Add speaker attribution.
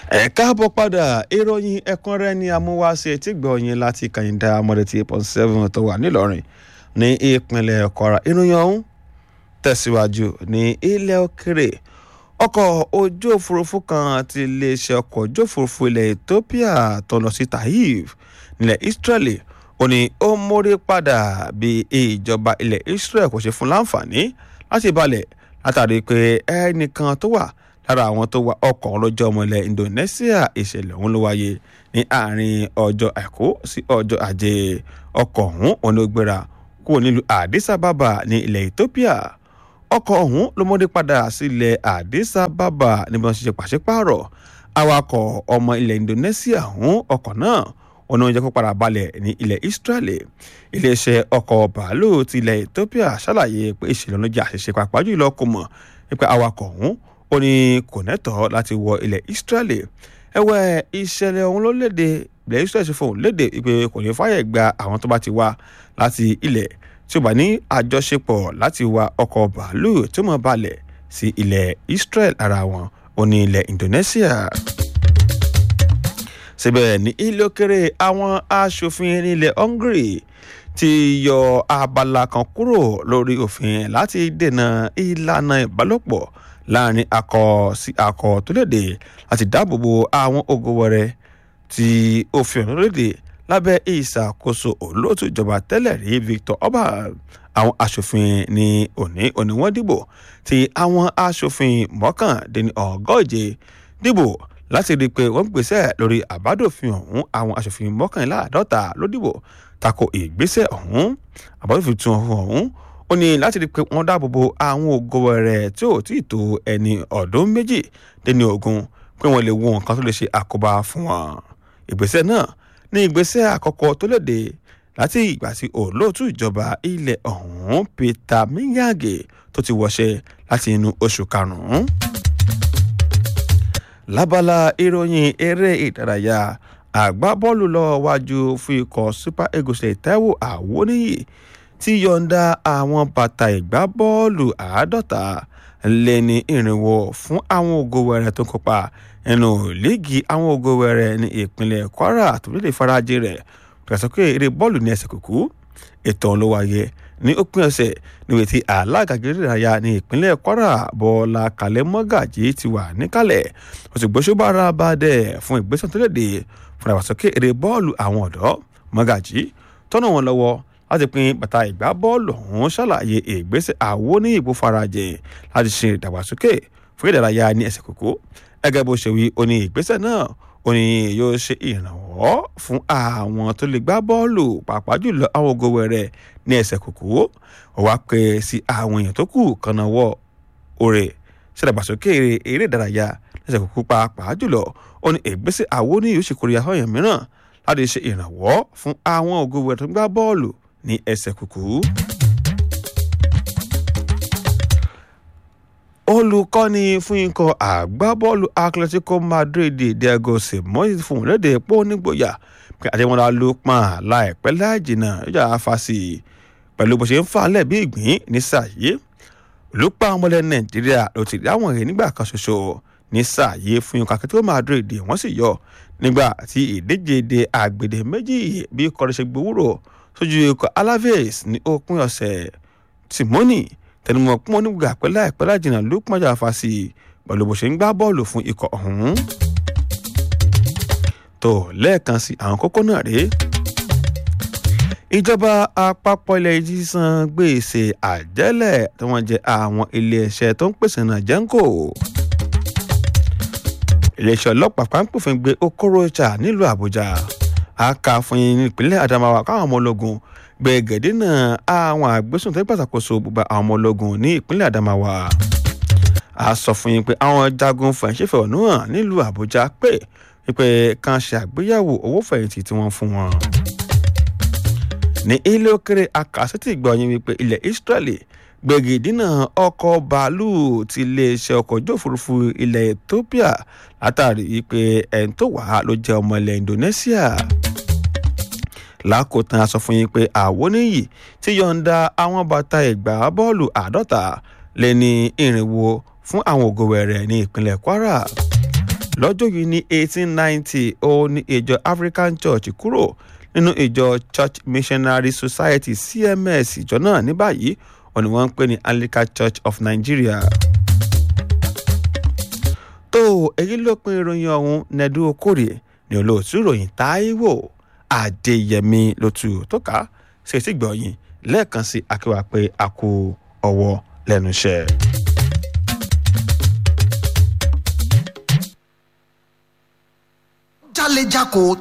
Speaker 1: ẹ káàbọ̀ padà ìròyìn ẹ̀kúnrẹ́rẹ́ ní amúwáṣe tí gbọ̀nyìn láti kàyíndà mọ́dẹ̀tì eight point seven tó wà nílọrin ní ìpínlẹ̀ kwara ìròyìn ọ̀hún tẹ̀síwájú ní ilẹ̀ òkèrè ọkọ̀ ojú òfurufú kan ti iléeṣẹ́ ọkọ̀ ojú òfurufú ilẹ̀ ethiopia tó lọ sí tahiv nílẹ̀ israeli ó ní ó mórí padà bí ìjọba ilẹ̀ israel kò ṣe fún láǹfààní láti balẹ̀ látàrí pé ẹnìkan tó wà lára àwọn tó wa ọkọ̀ ọlọ́jọ́ ọmọ ilẹ̀ indonesia ìṣẹ̀lẹ̀ ọ̀hún ló wáyé ní àárín ọjọ́ àìkú sí ọjọ́ ajé ọkọ̀ ọ̀hún onígbéra kúrò nílùú addis ababa ní ilẹ̀ ethiopia ọkọ̀ ọ̀hún ló mọ́dé padà sílẹ̀ addis ababa níbi wọn ṣiṣẹ́ pàṣípààrọ̀ awakọ̀ ọmọ ilẹ̀ indonesia ọ̀hún ọkọ̀ náà ọ̀nà ìjẹ́ kó padà balẹ̀ ní ilẹ̀ israeli iléeṣẹ́ ọkọ̀ bàálù ti ilẹ̀ ethiopia ṣàlàyé pé ìṣẹ̀lẹ̀ ọlọ́jà àṣìṣe pàápàá jùlọ kò mọ̀ nípa awakọ̀ ọ̀hún ó ní kò nẹ́tọ̀ọ́ láti wọ ilẹ̀ israeli ẹ̀wẹ̀ ìṣẹ̀lẹ̀ ọ̀hún ló léde ilẹ̀ israeli ṣe fóun léde pé kò ní fàyè gba àwọn tó bá ti wá láti ilẹ̀ tí ó bá ní àjọṣepọ̀ láti wa ọkọ̀ bàálù tí ó mọ̀ balẹ̀ sí ilẹ̀ israel ara wọn ó ní ilẹ̀ indonesia síbẹ̀ ní ilé òkèrè àwọn aṣòfin nílẹ̀ hungary ti yọ abala kan kúrò lórí òfin láti dènà ìlànà ìbálòpọ̀ láàrin akọ sí akọ tó léde láti dáàbòbo àwọn ogo wẹrẹ tí òfin ọ̀nà léde lábẹ́ ìṣàkóso olóòtú ìjọba tẹ́lẹ̀ rí victor orban àwọn aṣòfin ní òní òní wọ́n dìbò tí àwọn aṣòfin mọ́kàndínní ọgọ́je dìbò láti rí i pé wọ́n gbèsè lórí àbádòfin ọ̀hún àwọn aṣòfin mọ́kànléláàádọ́ta ló dìbò tako ìgbésẹ̀ ọ̀hún àbádòfin tún ọ̀hún ó ní láti rí i pé wọ́n dáàbò bo àwọn ògo rẹ̀ tí ò tí ì tó ẹni ọ̀dún méjì déní ogun pé wọ́n lè wo nǹkan tó lè ṣe àkóbá fún wọn. ìgbésẹ̀ náà ní ìgbésẹ̀ àkọ́kọ́ tó léde láti ìgbà tí olóòtú ìjọba ilẹ̀ ọ̀hún peter miyage tó ti wọṣẹ́ láti inú oṣù karùn-ún. lábala ìròyìn eré ìdárayá àgbábọ́ọ̀lù lọ wájú fún ikọ̀ super eagles taiwo àwọníyì tí yọ̀ǹda àwọn bàtà ìgbábọ́ọ̀lù àádọ́ta lé ní ìrìnwó fún àwọn ògo wẹrẹ tó kópa nínú líìgì àwọn ògo wẹrẹ ní ìpínlẹ̀ kwara tó lè farajì rẹ̀ pẹ̀sọ́kè eré bọ́ọ̀lù ní ẹsẹ̀ kùkú ètò ló wáyé ní òpin ọ̀sẹ̀ níbi tí alága gíríráyà ní ìpínlẹ̀ kwara bọ́ọ̀lá kalẹ̀ mọ́gàjì ti wà níkàlẹ̀ ó sì gbóṣùbára bá dẹ̀ fún ìgbésẹ̀ tó léde fún ìdàgbàsókè eré bọ́ọ̀lù àwọn ọ̀dọ́ mọ́gàjì tọ́nà wọn lọ́wọ́ láti pín bàtà ìgbá bọ́ọ̀lù ọ̀hún ṣàlàyé ìgbésẹ̀ àwo ní ìbò farajìn láti ṣe ìdàgbàsókè fún ìdárayá ní ẹsẹ̀ kókó gẹ́gẹ́ bó ṣe wí ó ní ìgbésẹ̀ náà ó ní yóò ṣe ìrànwọ́ fún àwọn tó lè gbá bọ́ọ̀lù pàápàá jùlọ àwọn ògo wẹ̀rẹ̀ ní ẹsẹ̀ kókó ó wá pé sí àwọn èèyàn tó kù kanáwọ́ òrè ṣèdàgbàsókè eré ìdárayá lẹ́sẹ̀ kókó pàápàá jùlọ ó ní ìgbésẹ̀ àwo ní yóò ṣe kórìíra ọ̀yàn mìíràn láti ṣe ìrànwọ́ fún àwọn ògo wẹ̀rẹ̀ tó ń gbá bọ́ọ̀lù ní ẹsẹ̀ kùkú. olùkọ́ni fún ikọ̀ àgbábọ́ọ̀lù atletico madrid diego simoes fún léde pé ó nígboyà pé àdémọ́lá ló pọ́n láìpẹ́ láìjìnà ìjà afásì pẹ̀lú bó ṣe ń fà lẹ̀ bí ìgbín ní sàyé olùpá ọmọlẹ̀ nàìjíríà ló ti dáwọn èrè nígbà kan ṣoṣo ní sàyé fún ikọ̀ atletico madrid wọ́n sì yọ nígbà tí ìdíje de àgbèdè méjì bí kọ́ni ṣe gbowórò sójú ikọ̀ alaves ní òpin ọ̀sẹ̀ timoni tẹnumọ́ pọ́n onígbà pẹ́ láìpẹ́ lájìnà ló pọ́njà fásì pẹ̀lú bó ṣe ń gbá bọ́ọ̀lù fún ikọ̀ ọ̀hún. tó lẹ́ẹ̀kan sí àwọn kókó náà rèé ìjọba àpapọ̀ ilẹ̀ yìí san gbèsè àjẹ́lẹ̀ tí wọ́n jẹ àwọn iléeṣẹ́ tó ń pèsè náà jẹ́ńkò iléeṣẹ́ ọlọ́pàá pàǹpòfin gbé okorocha nílùú àbújá aka fún yín nípínlẹ̀ adamawa káwọn ọmọ ológun gbẹ̀gẹ̀dẹ̀ náà àwọn àgbésùn tó ń pàṣàkóso gbogbo àwọn ọmọ ológun ní ìpínlẹ̀ adamawa a sọ fún yín pé àwọn jagun fẹ̀yìntì ọ̀nù hàn nílùú àbújá pé wípé kan ṣe àgbéyàwó owó fẹ̀yìntì tí wọ́n fún wọn. ní ilé òkèrè akásítì gbọ́ yín wípé ilẹ̀ israeli gbẹ̀gẹ̀dínà ọkọ̀ bàálù ti iléeṣẹ́ ọkọ̀ ojú òfurufú ilẹ̀ ethiopia látàrí wípé ẹni tó wà ló jẹ́ ọmọ ilẹ̀ indonesia lákòótán a sọ fún yín pé àwọníyì ti yọ̀ǹda àwọn bàtà ìgbà bọ́ọ̀lù àádọ́ta lé ní irinwó fún àwọn ògo wẹ̀rẹ̀ ní ìpínlẹ̀ kwara lọ́jọ́ yìí ní eighteen ninety ó ní ìjọ African Church kúrò nínú ìjọ Church Missionary Society CMS ìjọ náà ní báyìí wọ́n ní wọ́n ń pè ní Anglican Church of Nigeria. tó èyí ló pin ìròyìn ọ̀hún nẹ́dú okòrè ní olóòtú ìròyìn Táíwò Adéyẹmí lótú tó ká ṣètì gbọ̀yìn lẹ́ẹ̀kan sí akéwà pé a kú ọwọ́ lẹ́nu iṣẹ́.
Speaker 2: jálẹ̀jákò